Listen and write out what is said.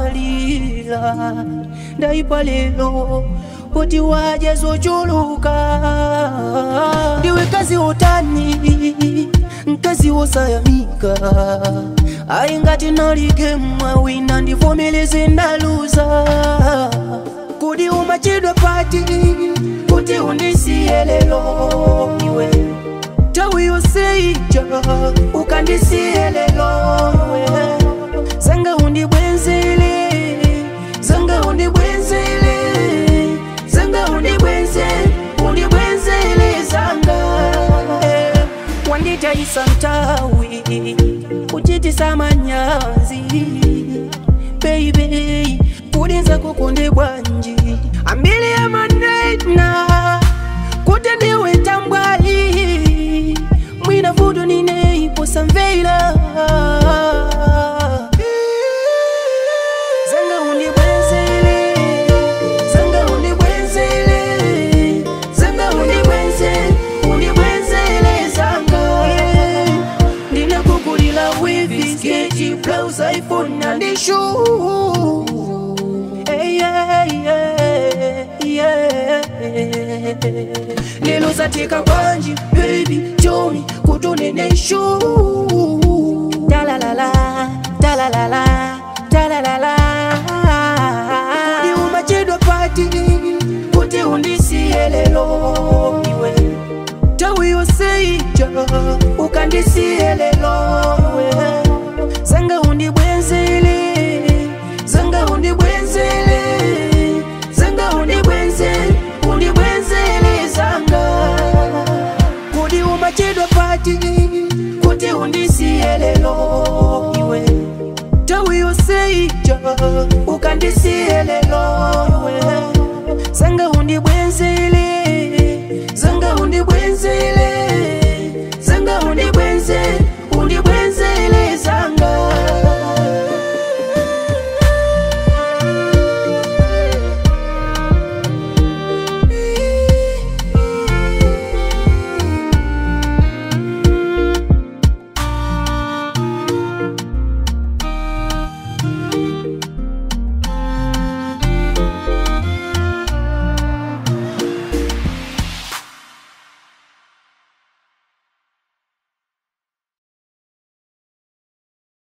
ndinamalira ndaipa lelo kuti waje zochuluka ndiwe kazi utani mkazi wosayamika ayi ngati nalige mwawina ndivomeleze ndaluza kuti umachedwa pati kuti undisiye lelo iwe tawi yoseija ukandisiye lelo iwe zanga undibwenzele zanga undibwenzele zanga undibwenze undibwenzele zanga eh, wanditaisa ntawi kuchitisa manyazi baby kudinza kukunde bwanji ambili ya manena kuti ndiwe tambwali mwina vudu nineiposa mveila zanga undibwenzele zanga undibwenzele zanga undibwenze undibwenzele zanga ndinakukulila wivi sketi blouse iphone na ndishu Hey, yeah, yeah, yeah. lelo zatika kwanji baby chomi kutuneneshu talalala talalala talalala kuti umachedwa pati kuti undisiye lelo